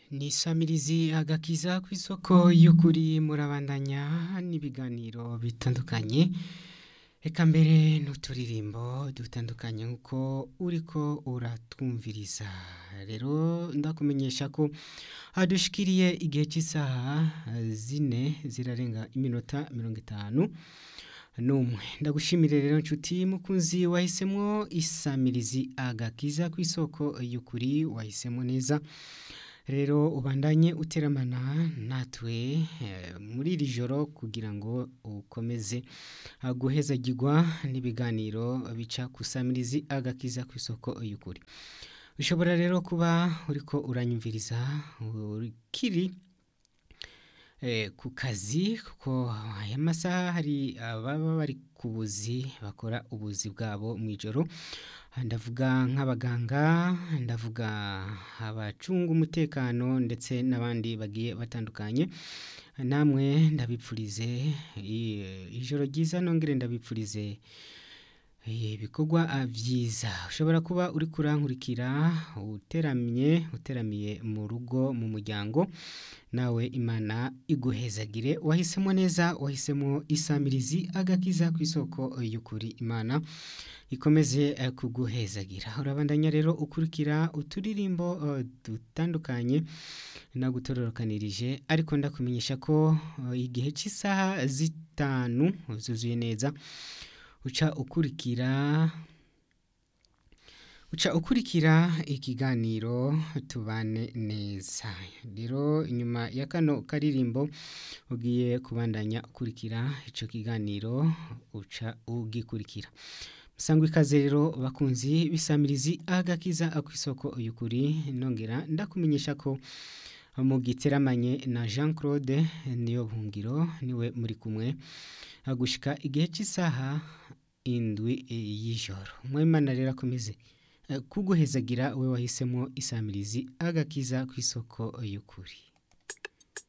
ni isamirizi agakiza ku isoko y'ukuri murabandanya n'ibiganiro bitandukanye reka mbere n'uturirimbo dutandukanye nk'uko uriko uratwumviriza rero ndakumenyesha ko hadushikiriye igihe cy'isaha zine zirarenga iminota mirongo itanu n'umwe ndagushimire rero nshuti mukunzi wahisemo isamirizi agakiza ku isoko y'ukuri wahisemo neza rero ubandanye uteramana natwe muri iri joro kugira ngo ukomeze guhezagirwa n'ibiganiro bica ku samirizi agakiza ku isoko y'ukuri ushobora rero kuba uriko uranyumviriza ukiri ku kazi kuko aya masaha hari ababa bari ku buzi bakora ubuzi bwabo mu ijoro ndavuga nk'abaganga ndavuga abacunga umutekano ndetse n'abandi bagiye batandukanye namwe ndabipfurize ijoro ryiza nongere ndabipfurize ibikorwa byiza ushobora kuba uri kurankurikira uteramye uteramiye mu rugo mu muryango nawe imana iguhezagire wahisemo neza wahisemo isamirizi agakiza ku isoko y'ukuri imana ikomeze kuguhezagira urabandanya rero ukurikira uturirimbo dutandukanye nagutororokanirije ariko ndakumenyesha ko igihe cy'isaha zitanu zuzuye neza uca ukurikira uca ukurikira ikiganiro tubane neza rero inyuma ya kano karirimbo ugiye kubandanya ukurikira icyo kiganiro uca ugikurikira musangwa ikaze rero bakunzi bisamirizi agakiza ku isoko y'ukuri nongera ndakumenyesha ko mu giteramanye na jean claude niyo buhungiro niwe muri kumwe agushika igihe cy'isaha indwi y'ijoro mwemana rero akomeze kuguhezagira we wahisemo isamirizi agakiza ku isoko y'ukuri